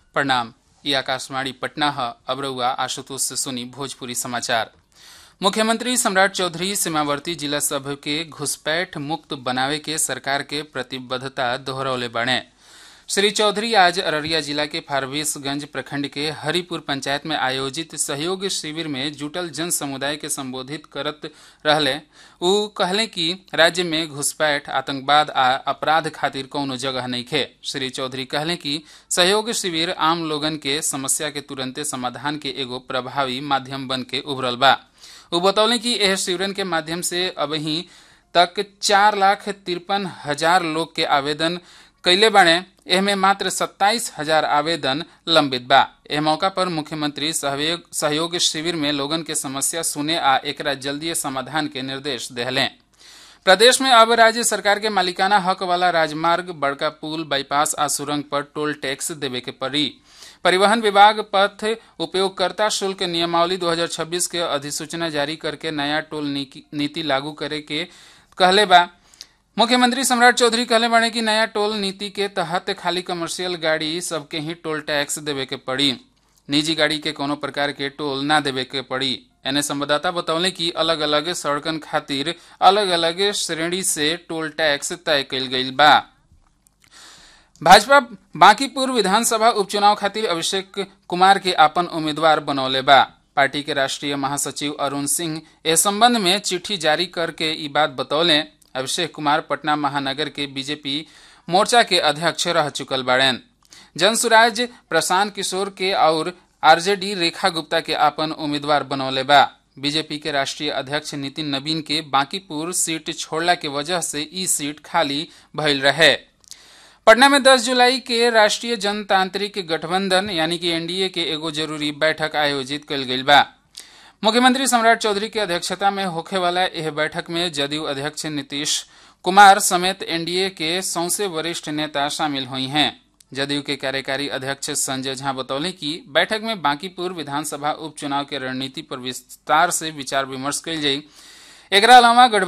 प्रणाम ये आकाशवाणी पटना है अब रउआ आशुतोष से सुनी भोजपुरी समाचार मुख्यमंत्री सम्राट चौधरी सीमावर्ती जिला सभ के घुसपैठ मुक्त बनावे के सरकार के प्रतिबद्धता दोहरौले बने श्री चौधरी आज अररिया जिला के फारबिसगंज प्रखंड के हरिपुर पंचायत में आयोजित सहयोग शिविर में जुटल जन समुदाय के संबोधित करत रहले उ कहले कि राज्य में घुसपैठ आतंकवाद आ अपराध खातिर कौनो जगह नहीं खे श्री चौधरी कहले कि सहयोग शिविर आम लोगन के समस्या के तुरंते समाधान के एगो प्रभावी माध्यम बन के उभरल बा उ बतौले कि एह शिविरन के माध्यम से अबही तक चार लाख तिरपन हजार लोग के आवेदन कैले बाणे एहमे मात्र सत्ताईस हजार आवेदन लंबित बा एह मौका पर मुख्यमंत्री सहयोग सहयोग शिविर में लोगन के समस्या सुने आ एकरा जल्दी समाधान के निर्देश देहले प्रदेश में अब राज्य सरकार के मालिकाना हक वाला राजमार्ग बड़का पुल बाईपास आ सुरंग पर टोल टैक्स देवे के पड़ी परिवहन विभाग पथ उपयोगकर्ता शुल्क नियमावली 2026 के अधिसूचना जारी करके नया टोल नीति लागू करे के कहले बा मुख्यमंत्री सम्राट चौधरी कहले बाड़े कि नया टोल नीति के तहत खाली कमर्शियल गाड़ी सबके ही टोल टैक्स देवे के पड़ी निजी गाड़ी के कोनो प्रकार के टोल ना देवे के पड़ी एने संवाददाता बतौले कि अलग अलग सड़कन खातिर अलग अलग श्रेणी से टोल टैक्स तय कल गई बा भाजपा बांकीपुर विधानसभा उपचुनाव खातिर अभिषेक कुमार के आपन उम्मीदवार बनौले बा पार्टी के राष्ट्रीय महासचिव अरुण सिंह इस संबंध में चिट्ठी जारी करके ई बात बतौले अभिषेक कुमार पटना महानगर के बीजेपी मोर्चा के अध्यक्ष रह चुकल बाड़ेन जनसुराज प्रशांत किशोर के और आरजेडी रेखा गुप्ता के आपन उम्मीदवार बनौले बा बीजेपी के राष्ट्रीय अध्यक्ष नितिन नवीन के बांकीपुर सीट छोड़ला के वजह से ई सीट खाली भइल रहे पटना में 10 जुलाई के राष्ट्रीय जनतांत्रिक गठबंधन यानी कि एनडीए के एगो जरूरी बैठक आयोजित कल गई बा मुख्यमंत्री सम्राट चौधरी की अध्यक्षता में होखे वाला यह बैठक में जदयू अध्यक्ष नीतीश कुमार समेत एनडीए के सौसे वरिष्ठ नेता शामिल हुई हैं जदयू के कार्यकारी अध्यक्ष संजय झा बतौले कि बैठक में बांकीपुर विधानसभा उपचुनाव के रणनीति पर विस्तार से विचार विमर्श कल जाई एकरा अलावा